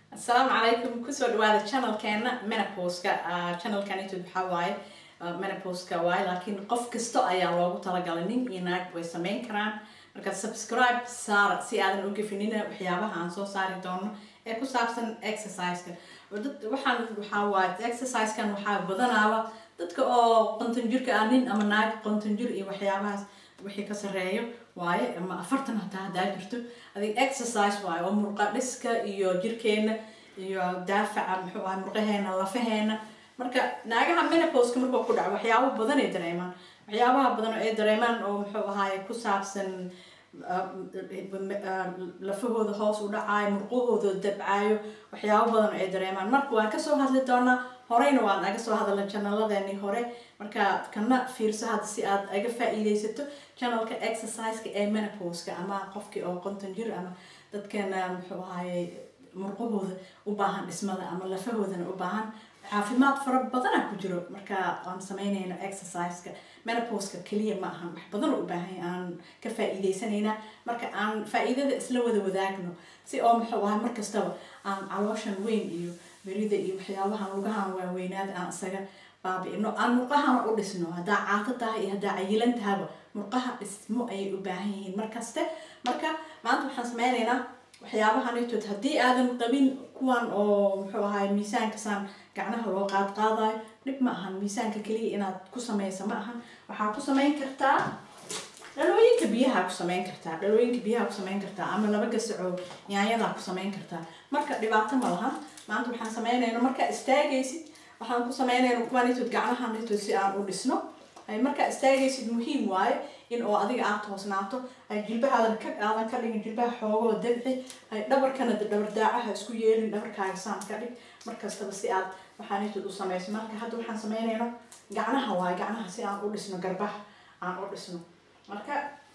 asalaamu calaykum kusoo dhawaada channelkeena menopauska channelkan youtube waxaa waaye menopauska waaye laakiin qof kasta ayaa loogu talagalay nin iyo naag way sameyn karaan marka subscribe saara si aadan u gefinina waxyaabaha aan soo saari doono ee ku saabsan exerciseka dad waxaan waxaa waaye exercisekan waxaa badanaaba dadka oo qonton jirka ah nin ama naag qonton jir iyo waxyaabahaas wixii ka sareeyo waaye ama afartan hataa hadaa jirto adig exercise waaye oo murqa dhiska iyo jirkeena iyo daafaca muxuu ahay murqaheena lafaheena marka naagaha menopauska markuu ku dhaco waxyaabo badan ay dareemaan waxyaabaha badan oo ay dareemaan oo muxuu ahaay ku saabsan lafahooda hoos u dhacaayo murqahooda dabcaayo waxyaabo badan oo ay dareemaan marka waan kasoo hadli doonaa horeyna waan aga soo hadalna janaladeeni hore marka kana fiirso hadda si aad aga faa-iideysato channelka exerciseka ee menopauska ama qofkii oo qonton jir ama dadkeena muxuu ahaayey murqahooda u baahan dhismada ama lafahoodana u baahan caafimaad fara badana ku jiro marka aan sameynayno exerciseka menopauska keliya ma ahan wax badan oo u baahan aan ka faa-iideysanayna marka aan faa-iidada isla wada wadaagno si oo muxuu ahay markastaba aan calooshan weyn iyo berida iyo waxyaabahan lugahan waaweynaada aan isaga baabi-ino aan murqahana u dhisno haddaa caato tahay iyo haddaa cayilan tahaba murqaha dhismo ayay u baahan yihiin markaste marka maanta waxaan sameynaynaa waxyaabahanitood haddii aadan qabin kuwan oo muxuu ahay miisaankasaan gacnaha loo qaad qaadayo dhib ma ahan miisaanka keliya inaad ku sameysa ma ahan waxaa ku sameyn kartaa dhalooyinka biyaha ku sameyn kartaa dhalooyinka biyaha ku sameyn kartaa ama laba gasaco yaanyadaa ku sameyn kartaa marka dhibaato ma laha maanta waxaan sameynayna markaa istaagaysid waxaan ku sameynayna kuwanitood gacnahanitood si aan u dhisno markaa istaagaysid muhiim waaye in oo adiga aad toosnaato jilbahaadan ka aadan ka dhigin jilbaha xoogoo dabci dhabarkana dhabar daacaha isku yeelin dhabarkaaga saan ka dhig markastaba si aad waxaanitood u sameyso marka hadda waxaan sameynayno gacnaha waaye gacnaha si aan u dhisno garbaha aan u dhisno marka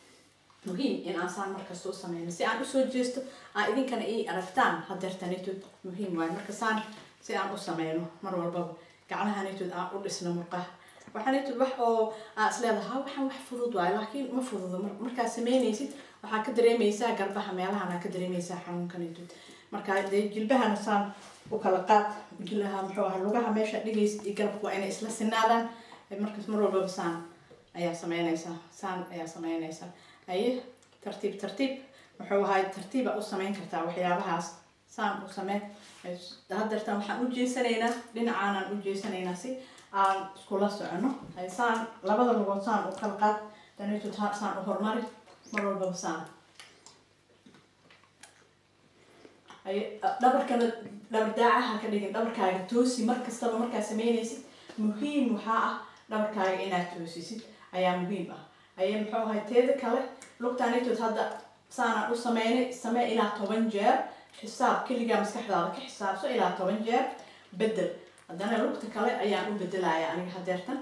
muhiim in aan saan markasta u sameyno si aan usoo jeesto aa idinkana ii aragtaan hadeertanitood muhiim waaye marka saan si aan u sameyno mar walbaba gacnahanitood aan u dhisno murqaha waxaanitood wax oo aa isleedaha waxaan wax fudud waayo laakiin ma fududo markaad sameynaysid waxaa ka dareemeysaa garbaha meelahana ka dareemeysaa xanuunkanitood marka dee jilbahana saan u kala qaad jilaha muxuu aha lugaha meesha dhigaysid iyo garabka waa inay isla sinaadaan markaas mar walbaba saan ayaa sameyneysaa saan ayaa sameyneysaa aye tartiib tartiib muxuu ahay tartiiba u sameyn kartaa waxyaabahaas saan u samee hadeertan waxaan u jeesanaynaa dhinacaanaan u jeesanaynaa si aan iskula socono saan labada lugood saan u kala qaad danito saan u hormari mar walbaba saan dhabarkana dhabar daacaha ka dhigin dhabarkaaga toosi mar kastaba markaa sameynaysid muhiim waxaa ah dhabarkaaga inaad toosisid ayaa muhiim ah aye muxuu ahay teeda kale lugtaanitood hadda saanaan u sameynay samee ilaa toban jeer xisaab keligaa maskaxdaada ka xisaabso ilaa toban jeer bedel haddana lugta kale ayaan u bedelaya aniga hadeertan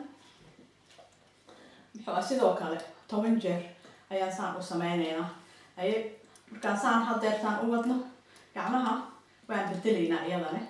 muxuu sidoo kale toban jeer ayaan saan u sameyneynaa aye markaan saan hadeertaan u wadno gacmaha waan bedelaynaa iyadane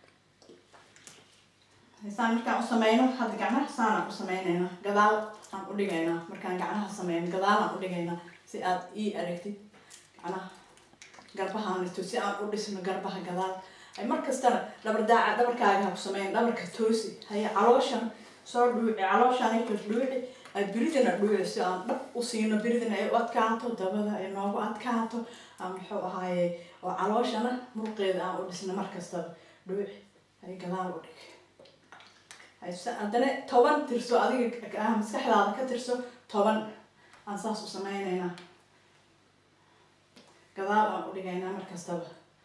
saan markaan u sameyno hadda gacmaha saanaan u sameyneynaa gadaal aan u dhigaynaa markaan gacmaha sameyno gadaalaan u dhigaynaa si aad ii aragtid gacmaha garbahaanito si aan u dhisno garbaha gadaal markastana dhabar daaca dhabarkaaga ha ku sameyn dhabarka toosi haye calooshan soo dhuuci calooshanito dhuuci biridana dhuuci si aan dhab u siino biridana ay u adkaato dabada ay noogu adkaato muxuu ahaaye oo calooshana muruqeeda aan u dhisno markastaba dhuuci hay gadaal u dhig haddana toban tirso adiga maskaxdaada ka tirso toban aan saas u sameyneynaa gadaal aan u dhigaynaa markastaba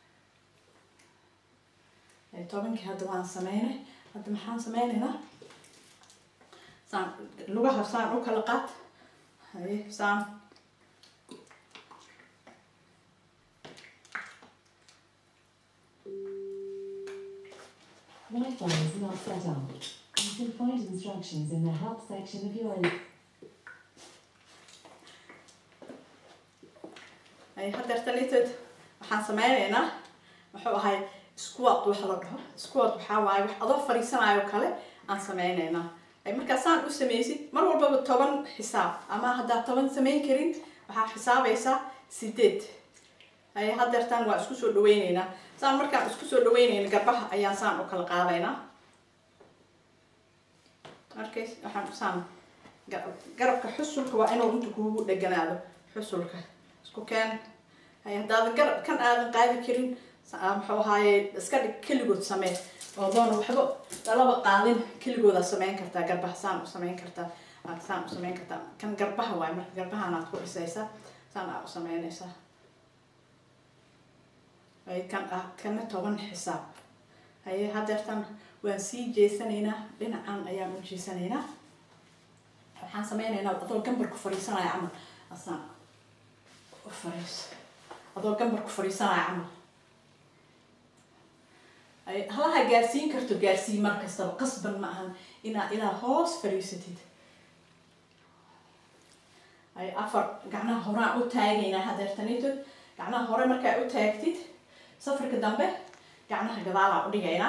tobankii hadda waan sameynay hadda maxaan sameynaynaa saan lugaha saan u kala qaad haye saan Wi-Fi is not set up. You can find instructions in the help section of your ay hadeertanitood waxaan sameyneynaa muxuu ahay squat waxa la dhaho squat waxaa waaye wax adoo fadhiisanayo kale aan sameyneynaa markaa saan u sameysid mar walbaba toban xisaab ama haddaad toban sameyn karin waxaa xisaabaysaa sideed haye hadeertaan waa isku soo dhaweyneynaa saan markaan isku soo dhaweyneyna garbaha ayaan saan u kala qaadaynaa markay waxaan saan garabka xusulka waa inuu inta kuugu dheganaado xusulka isku keen haye haddaadan garab kan aadan qaadi karin muxuu ahaaye iska dhig keligood samee oo doona waxba dalaba qaadin keligoodaa sameyn kartaa garbaha saan u sameyn kartaa aad saan u sameyn kartaa kan garbaha waay marka garbahan aad ku dhisaysaa saan aa u sameynaysaa ay kan ah kana toban xisaab haye hadeertan waan sii jeesanaynaa dhinacan ayaan u jeesanaynaa waxaan sameynaynaa adoo gambarku fadhiisanaya camal asaan u fadhiis adoo gambarku fadhiisanaya camal halaha gaarsiin karto gaarsii mar kastaba qasban ma ahan inaad ilaa hoos fadhiisatid ay afar gacnaha horaan u taagaynaa hadeertanitod gacnaha hore markaa u taagtid safarka dambe gacnaha gadaalaa u dhigaynaa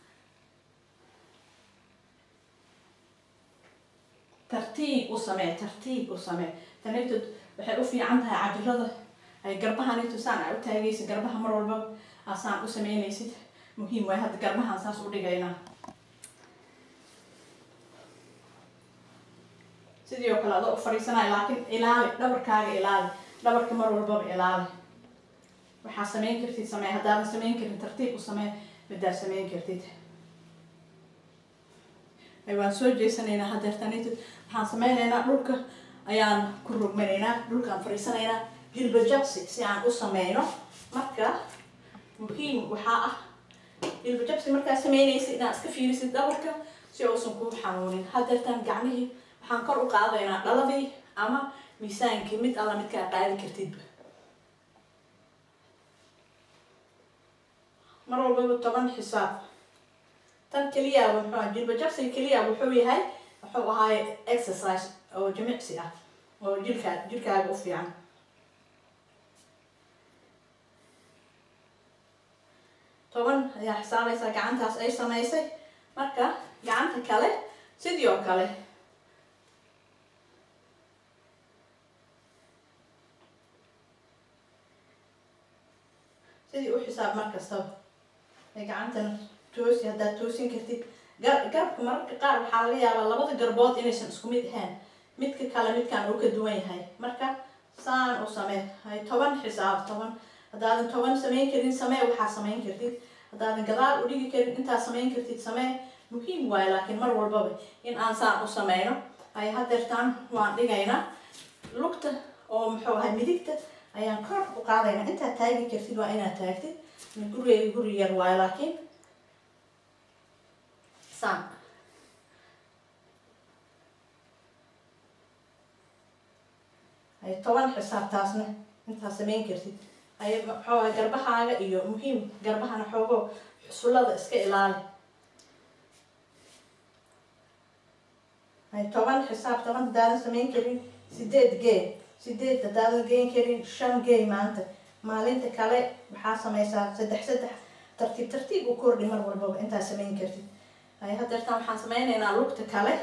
tartiib u samee tartiib u samee tanitod waxay u fiican tahay cajirada ay garbahanito saan aa u taagaysa garbaha mar walbaba asaan u sameynaysid muhiim waay hadda garbahaan saas u dhigaynaa sidii oo kale adoo u fadhiisanaya laakiin ilaali dhabarkaaga ilaali dhabarka mar walbaba ilaali waxaa sameyn kartid samee haddaadan sameyn karin tartiib u samee midaa sameyn kartid waan soo jeesanaynaa hadeertanitid waxaan sameynaynaa dhulka ayaan ku rogmanaynaa dhulkaan fadhiisanaynaa hilba jabsi si aan u sameyno marka muhiim waxaa ah hilba jabsi markaa sameynaysa inaad iska fiirisid dhabarka si uusan kuu xanuunin hadeertaan gacmihii waxaan kor u qaadaynaa dhaladii ama miisaankii mid alla midkaa qaadi kartidba mar walbaba toban xisaab tan keliya muxuu jilba jabsiga keliya wuxuu yahay wuxuu ahaay exercise oo jimicsi ah oo jirkaa jirkaaga u fiican toban ayaa xisaabaysaa gacantaas ay samaysay marka gacanta kale sidii oo kale sidii u xisaab mar kastaba ay gacantana toosi haddaad toosin kartid gar garabka mararka qaar waxaa laga yaabaa labada garbood inaysan isku mid ahayn midka kale midkaan uu ka duwan yahay marka saan u samee hay toban xisaab toban haddaadan toban sameyn karin samee waxaa sameyn kartid haddaadan gadaal u dhigi karin intaa sameyn kartid samee muhiim waayo laakiin mar walbaba in aan saan u sameyno ay hadeertaan waan dhigaynaa lugta oo muxuu ahay midigta ayaan kor u qaadaynaa intaad taagi kartid waa inaad taagtid gurigeyga guri yar waayo laakiin saan ay toban xisaabtaasna intaa sameyn kartid ay maxooga garbahaaga iyo muhiim garbahana xoogo xusullada iska ilaali ay toban xisaab toban haddaadan sameyn karin sideed gee sideed haddaadan geen karin shan gey maanta maalinta kale waxaa sameysaa saddex saddex tartiib tartiib u kordhi mar walbaba intaa sameyn kartid ay hadeertaan waxaan sameyneynaa lugta kale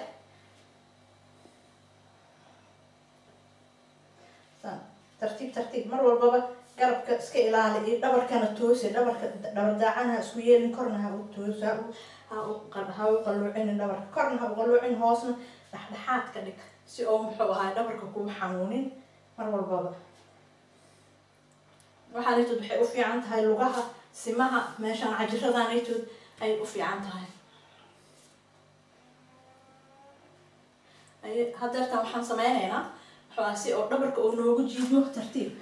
tartiib tartiib mar walbaba garabka iska ilaali iyo dhabarkana toosi dhabarka dhabar daacana isku yeelin korna ha u toos ha u ha u ha u qalluucinin dhabarka korna ha u qalluucin hoosna dhexdhexaad ka dhig si oo muxuu ahaa dhabarka kuu xanuunin mar walbaba waxaanitood waxay u fiican tahay lugaha simaha meeshaan cajiradaanitood ayay u fiican tahay hadeertaan waxaan sameyneynaa waxaa si oo dhabarka oo noogu jiidmo tartiib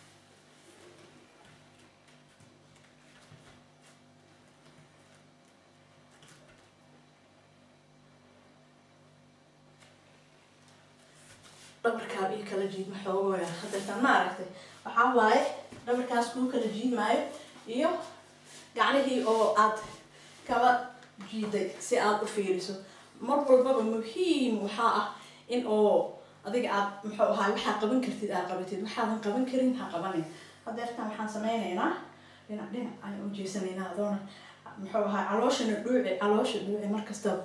dhabarkaa ii kala jiidmo xoogooya hadeertaan ma aragtay waxaa waaye dhabarkaas kuu kala jiidmaayo iyo gacnihii oo aad kala jiiday si aad u fiiriso mar walbaba muhiim waxaa ah in oo adiga aad muxuu ahaa waxaa qaban kartid aad qabatid waxaadan qaban karin ha qabanin hadeertaan waxaan sameyneynaa dhinac dhinac ayaan u jeesanaynaa adoona muxuu ahaa calooshana dhuuci caloosha dhuuci mar kastaba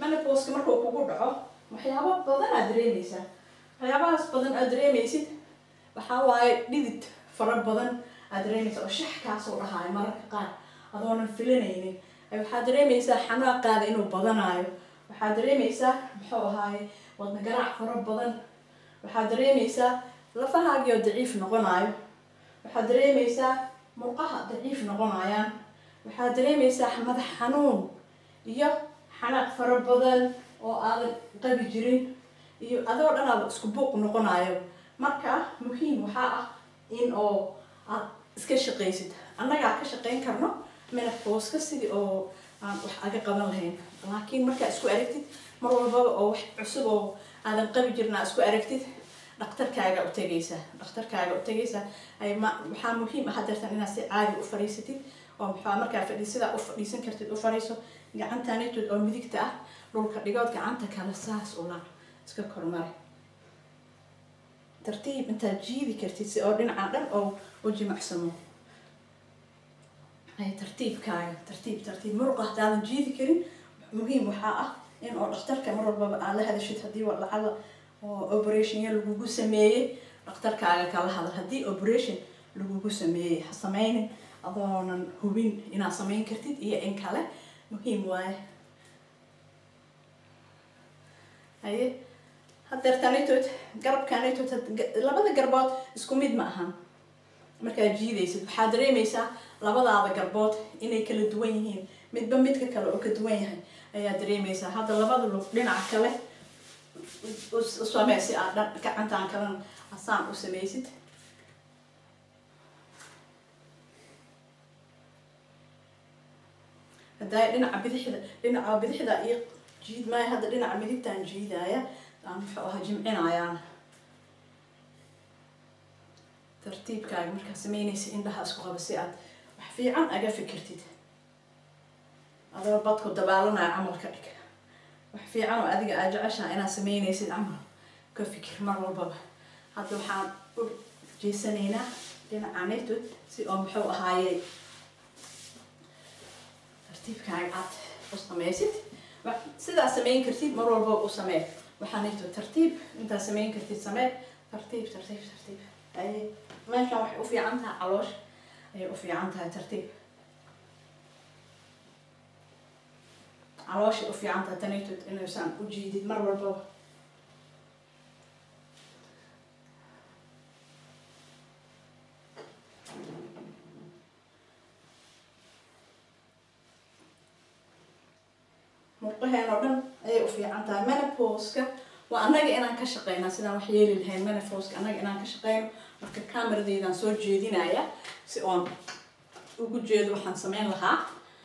menopauska markuu kugu dhaco waxyaabo badan aad dareemeysaa waxyaabahaas badan aad dareemeysid waxaa waaye dhidid fara badan aad dareemeysa oo shax kaasoo dhahaayo mararka qaar adoonan filanaynin waxaad dareemeysaa xanaaqaada inuu badanaayo waxaad dareemeysaa muxuu ahaaye wadna garaac fara badan waxaad dareemeysaa lafahaagii oo daciif noqonaayo waxaad dareemeysaa murqaha daciif noqonayaan waxaad dareemeysaa madax xanuun iyo xanaaq fara badan oo aadan qabi jirin iyo adoo dhan aaba isku buuq noqonayo marka muhiim waxaa ah in oo aad iska shaqaysid annagaa ka shaqayn karno menopauska sidii oo aan wax aga qaban lahayn laakiin markaa isku aragtid mar walbaba oo wax cusub oo aadan qabi jirin aa isku aragtid dhakhtarkaaga u tegaysaa dhakhtarkaaga u tegaysaa ay ma waxaa muhiim ah hadeertan inaad si caadi u fadhiisatid oo maxaa markaa fadhi sidaa u fadhiisan kartid u fadhiiso gacantanitood oo midigta ah dhulka dhigood gacanta kale saas ula iska kormare tartiib intaad jiidi kartid si oo dhinaca dhan oo u jimicsamo ay tartiibkaaga tartiib tartiib muruqa hadaadan jiidi karin muhiim waxaa ah in oo dhakhtarka mar walbaba aad la hadashid haddii wa lacala oo operationya lagugu sameeyey dhakhtarkaaga kala hadal haddii operation lagugu sameeyey ha sameynin adoonan hubin inaad sameyn kartid iyo in kale muhiim waaye haye hadeertanitood garabkanitood labada garbood isku mid ma ahan markaad jiidaysid waxaad dareemeysaa labadaada garbood inay kala duwan yihiin midba midka kale oo ka duwan yahay ayaa dareemeysaa hadda labada lug dhinaca kale u samee si aad dhan gacantaan kalena asaan u sameysid haddaay dhinaca bidixda dhinaca bidixda iyo jiid maayo hadda dhinaca midigtaan jiidaya aan muxuu ahaa jimcinayaan tartiibkaaga markaa sameynaysa indhaha isku qaba si aad wax fiican aga fikirtid adoo badku dabaalanaya camal ka dhig wax fiican oo adiga aad jeceshaha inaad sameynaysid camal ka fikir mar walbaba hadda waxaan u jeesanaynaa dhinaca netod si oo muxuu ahaayey tartiibkaaga aad u sameysid sidaa sameyn kartid mar walba u samee waxaa netod tartiib intaa sameyn kartid samee tartiib tartiib tartiib ay meeshan waxay u fiican tahay caloosh ayay u fiican tahay tartiib calooshay u fiican tahay tanaytod inuusan u jiidid mar walbaba murqaheen oo dhan ayay u fiican tahay menopauska waa annaga inaan ka shaqeyna sidaan wax yeeli lahayn menopauska annaga inaan ka shaqeyno marka cameradeydaan soo jeedinaya si oon ugu jeedo waxaan sameyn lahaa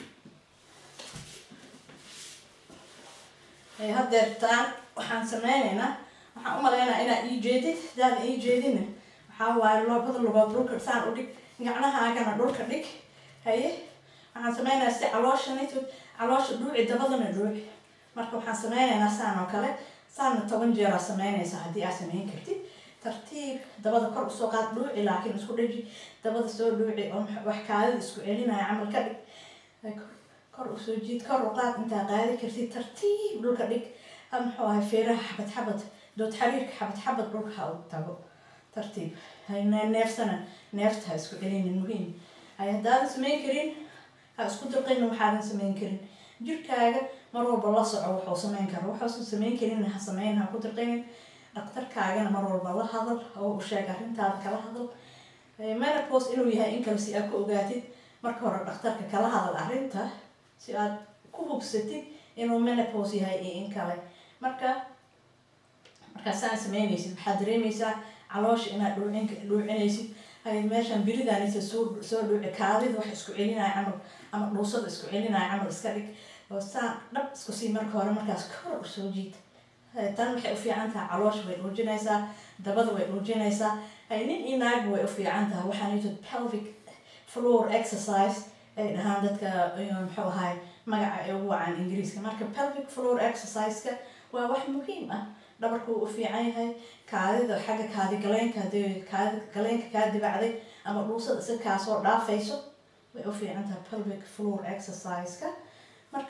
hadeertaan waxaan sameyneynaa waxaan u maleynayaa inaad ii jeedid hadaadan ii jeedina waxaa waaye labada lugood dhulka saan u dhig gacnahaagana dhulka dhig haye waxaan sameynayaa si caloosha nitod caloosha dhuuci dabadana dhuuci marka waxaan sameyneynaa saan oo kale saanna toban jeeraa sameynaysa haddii aad sameyn kartid tartiib dabada kor usoo qaad dhuuci laakiin isku dhaji dabada soo dhuuci oo wax kaadida isku celinaya camal ka dhig kor usoo jiid kor u qaad intaa qaadi kartid tartiib dhulka dhig muxuu ahay feeraha xabad xabad dood xariirka xabad xabad dhulka ha u tago tartiib neefsana neefta ha isku celinin muhiim hay haddaadan sameyn karin ha isku dirqayna waxaadan sameyn karin jirkaaga mar walba la soco wuxuu sameyn karo waxuusan sameyn karin ha sameyn ha ku dirqaynin dhakhtarkaagana mar walba la hadal oo u sheeg arrintaada kala hadal menopause inuu yahay in kale si aad ku ogaatid marka hore dhakhtarka kala hadal arrinta si aad ku hubsatid inuu menopause yahay iyo in kale marka markaasaan sameynaysid waxaad dareemeysaa caloosha inaad dhuucin dhuucinaysid hay meeshan biridaanisa soo soo dhuuci kaadida wax isku celinaya camal ama dhuusada isku celinaya camal iska dhig oo saan dhab isku sii marka hore markaas kor usoo jiid tan waxay u fiican tahay caloosha way dhuujinaysaa dabada way dhuujinaysaa hay nin iyo naagba way u fiican tahay waxaa nitod pelvic floor exercise ay dhahaan dadka muxuu ahay magaca ay ugu wacaan ingiriiska marka pelvic floor exercise-ka waa wax muhiim ah dhabarku u fiican yahay kaadida xagga kaadi galeenka hadii kaadi galeenka kaa dibacday ama dhuusada si kaasoo dhaafayso way u fiican tahay pelvic floor exercise-ka marka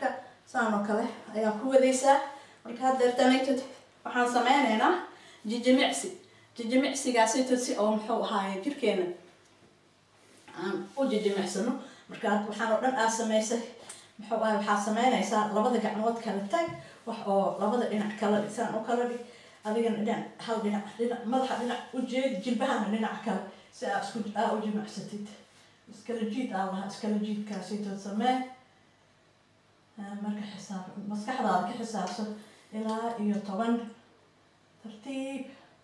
saan oo kale ayaa ku wadaysaa marka haddeertanaytod waxaan sameyneynaa jijimicsi jijimicsigaasaytod si oo muxuu ahaaye jirkeena aan u jijimicsano marka waxaan oo dhan aa samaysay muxuu ahay waxaa sameynaysaa labada gacmood kala tag wax oo labada dhinac kala dhig saan u kala dhig adigana dhinac hal dhinac dhinac madaxa dhinac u jeed jilbahana dhinac kale si aa isku aa u jimicsatid iskala jiid aa lahaa iskala jiidkaasaytod samee marka xisaab maskaxdaada ka xisaabso ilaa iyo toban tartiib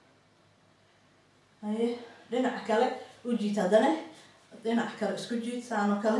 haye dhinac kale u jiid haddana dhinac kale isku jiid saanoo kale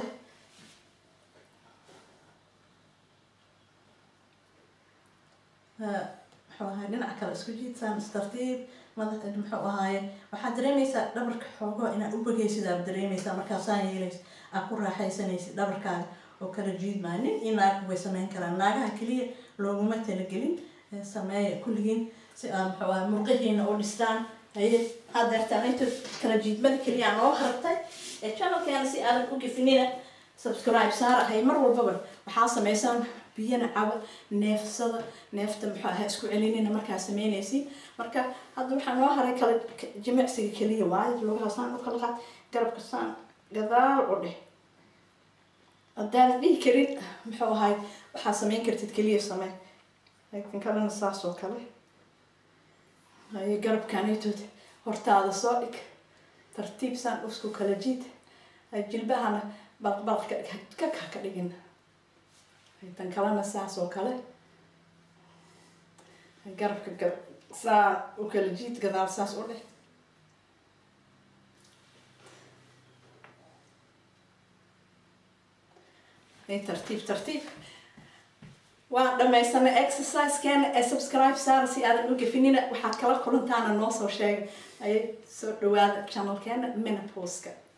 muxuu ahaay dhinac kale isku jiid saan istartiib madax muxuu ahaaye waxaad dareemaysaa dhabarka xoogo inaad u bogaysid aad dareemaysaa markaasaan yeelaysa aad ku raaxaysanaysid dhabarkaaga oo kala jiidmaayo nin iyo naag way sameyn karaan naagaha keliya looguma talagelin sameeya kulligiin si aad muxuu ahaay murqihiina u dhistaan haye hadeertaanayto kala jiidmada keliya noo hartay ee channelkeena si aadan u gefinina subscribe saara hay mar walbaba waxaa sameysaan biyana caba neefsada neefta muxuu ahaa isku celinina markaa sameynaysiin marka hadda waxaa noo haray kala jimicsiga keliya waayo lugaha saan u kala qaad garabka saan gadaal u dheh haddaanan dhihi karin muxuu ahay waxaa sameyn kartid keliya samee laakiin kalena saas oo kale haye garabkanaytood hortaada soo dhig tartiib saan usku kala jiid jilbahana balqbalka ka ka dhigin tan kalena saas oo kale garabka gar saa u kala jiid gadaal saas u dheh tartiib tartiib waan dhamaysanay exercisekeena ee subscribe saara si aadan u gefinina waxaad kala kulantaana noo soo sheegay ayay soo dhawaada channelkeena menopauska